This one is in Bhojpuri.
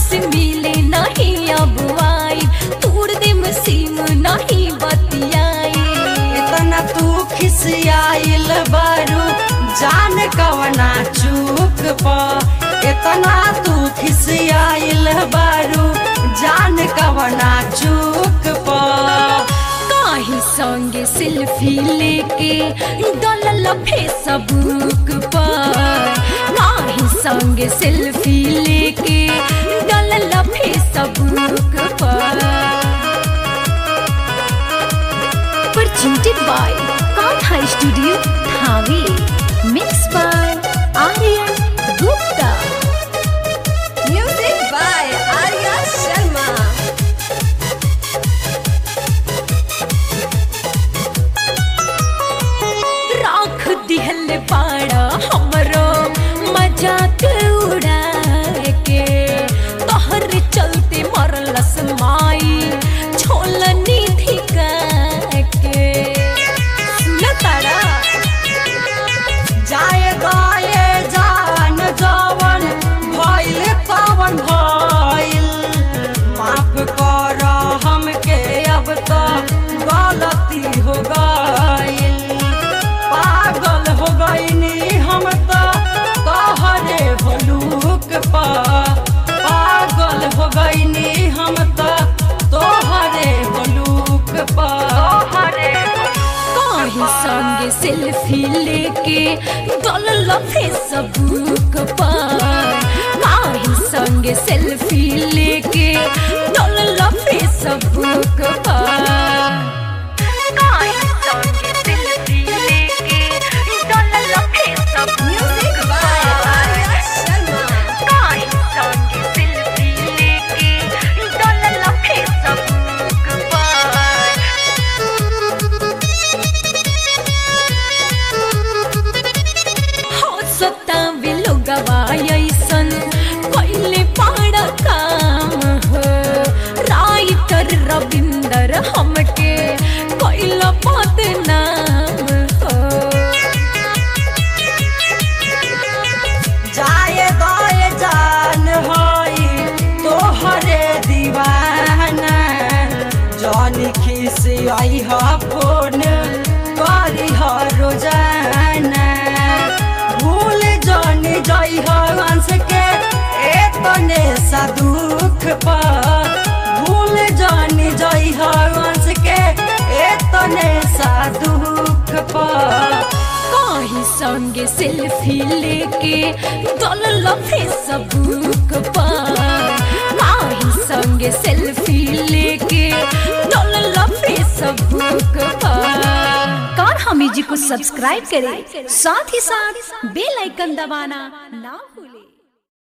से मिले नहीं अब आई तोड़ दे मसीम नहीं बतियाई इतना तू खिसियाइल बारू जान कवना चूक प इतना तू खिसियाइल बारू जान कवना चूक प काहे संगे सेल्फी लेके डलल फेसबुक पर काहे संगे सेल्फी लेके डलल फेसबुक पर presented by Kanha Studio Dhawi mixed by Aryan Gupta Music by Arya Sharma. राख दिहल पाड़ा हमरो मजाक उड़ा के तोहर चलते मरलस माई छोलनी धिका के सुन तारा जाए गाए जान जवन भइल तवन भइल माफ कर हमके अब तो गलती हो गइल पागल हो गइनी हम तो तोहरे भलूक पा पागल हो गइनी हम तो तोहरे भलूक पा तोहरे काहे संगे सेल्फी लेके डलल फेसबुक पर काहे संगे सेल्फी लेके डलल फेसबुक पर काहे संगे सेल्फी लेके डलल Facebook Music by Arya Sharma. काहे संगे सेल्फी लेके डलल फेसबुक पर हो सतावे लोगवा ऐसन कैले पाड़ा काम हो राइटर रविंदर हमके कैला बदनाम हो जाए दाए जान होई तोहरे दीवाना जान खिसी आई हा फोन करी हा रोजाना भूल जान जाई हा हंस के एतने सा दुख पा भूल जान जाई हा हंस के एतने सा दुख पा काहे संगे सेल्फी लेके डलल फेसबुक पर काहे संगे सेल्फी लेके डलल फेसबुक पर कार हम म्यूजिक को सब्सक्राइब करें साथ ही साथ बेल आइकन दबाना ना